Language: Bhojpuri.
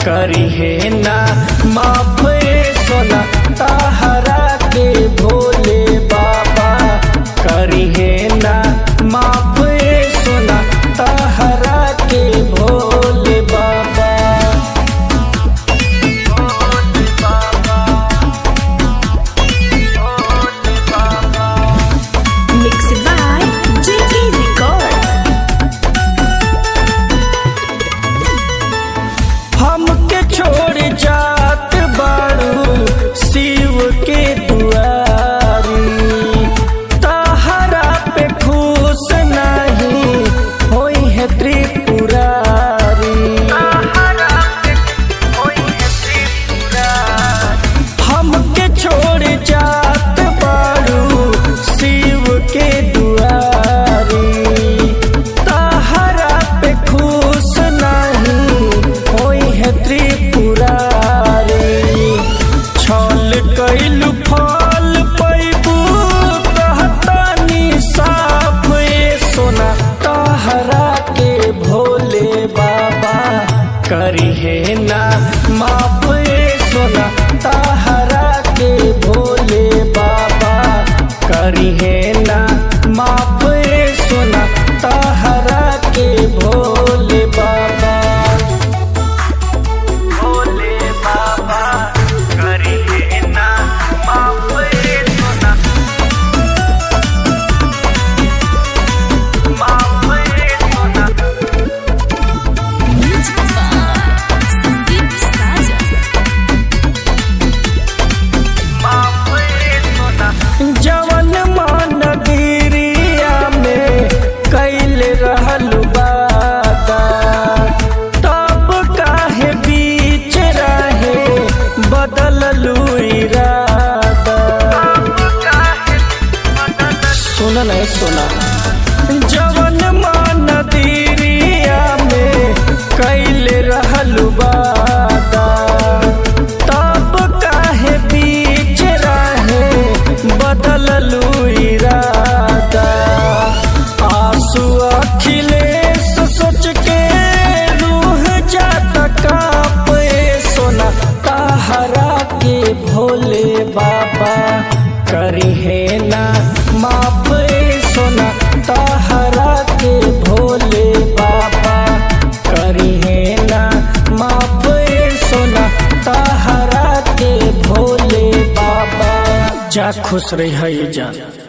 करी है ना माफ सोना ताहरा के भोले बाबा करी है ना माफ सोना ताहरा के भोले बाबा भोले बाबा भोले बाबा Mixed by JK Record. हमके छोड़ जात बाड़ू शिव के दुआरी ताहरा पे खुश नहीं होई है त्रिपुरारी हमके छोड़ जात बाड़ू शिव के दुआरी ताहरा पे खुश नहीं होई है त्रिपुरारी छल कैलू फल पैबू कहतानी साफ ए सोना ताहरा के भोले बाबा करी है ना माफ ए सोना ताहरा के भोले बाबा करी है ना माफ ए सोना ताहरा के भोले बाबा भोले बाबा करी है ना माफ ए सोना माफ ए सोना Music by Sandeep Saja. जवन मान गिरिया में कैल रहल बादा तब काहे बीच रहे बदललू इरादा सुन नहीं सुना जवन मान दिरिया में कैल रहल बादा तब काहे बीच रहे बदललू इरादा आंसू अखिलेश सोच के रूह जाता कांप ए सोना ताहरा के भोले बाबा करी है ना माफ ए सोना ताहरा के भोले बाबा करी है ना माफ ए सोना ताहरा के भोले बाबा जा खुश रही है जा